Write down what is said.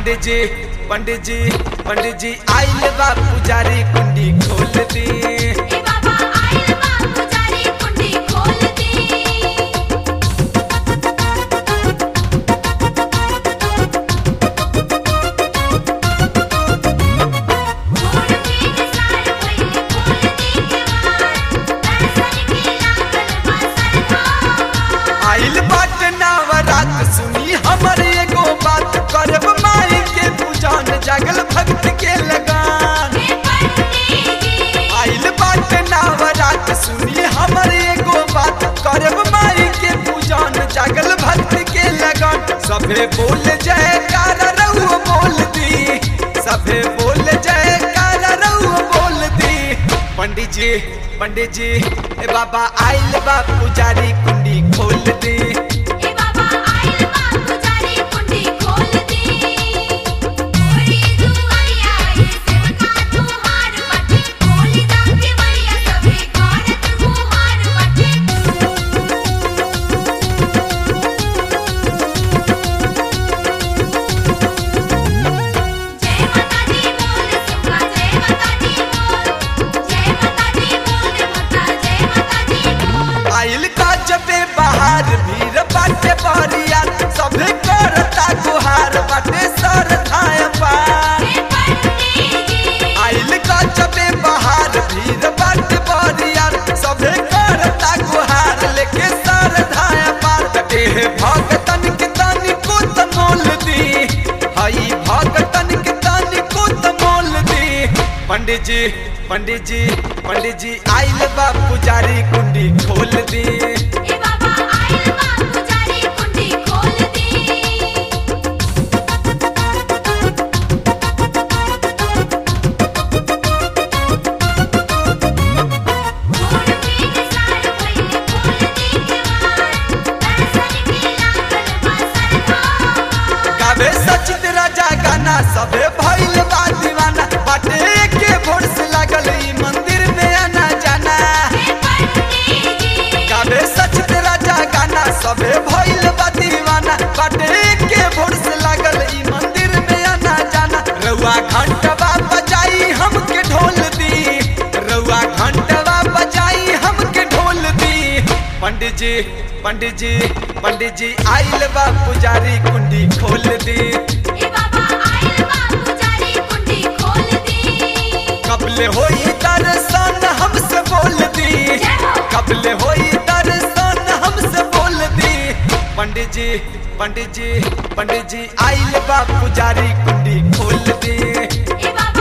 पंडित जी पंडित जी पंडित जी आइल बा पुजारी कुंडी खोल दी ए बाबा आइल बा पुजारी कुंडी खोल दी छोड़ के निसार पहिले खोल दी केवार दर्शन के लागल बा सरकार आइल बाट नवरात सुनी हमर एगो बात करब माई के पूजन जागल भक्त के लगान हे पंडित जी आइल बाट नवरात सुनी हमर एगो बात करब माई के पूजन जागल भक्त के लगन सभे बोल जय कार रहुआ बोल दी सभे बोल जय कार रहुआ बोल दी पंडित जी पंडित जी ए बाबा आइल बा पुजारी कुंडी खोल दी ए बाबा आइल बा पुजारी कुंडी खोल दी ओरी दुआरिया ये सेवका तुहार बाटे खोली दा के बढ़िया सभे करत गुहार बाटे जय माता दी बोल सुखा जय माता दी बोल जय माता दी बोल माता जय माता दी बोल आइल का जबे बाहर भीड़ बाटे बहरिया सभे करता गुहार बाटे सर धाय पार हे पंडित जी आइल का जबे बाहर भीड़ बाटे बहरिया सभे करता गुहार लेके सर धाय पार देह भगतन के तनी को त मोल दी हई भगतन के तनी को त मोल दी पंडित जी पंडित जी पंडित जी आइल बा पुजारी कुंडी खोल दी ए बाबा आइल बा पुजारी कुंडी खोल दी छोड़ के निसार पहिले खोल दी केवार दर्शन के लागल बा सरकार गावे सचित राजा गाना सबे भइल बा दीवाना बाटे के भोर से लागल ई मंदिर में आना जाना हे पंडित जी गावे सचित राजा गाना सबे भइल बा दीवाना बाटे के भोर से लागल ई मंदिर में आना जाना रउआ घंटवा बजाई हमके ढोल दी रउआ घंटवा बजाई हमके ढोल दी पंडित जी पंडित जी पंडित जी आइल बा पुजारी कुंडी खोल दी ए बाबा आइल बा पुजारी कुंडी खोल दी कबले होई दर्शन हमसे बोल दी जय हो। कबले होई दर्शन हमसे बोल दी पंडित जी पंडित जी पंडित जी आइल बा पुजारी कुंडी खोल दी ए बाबा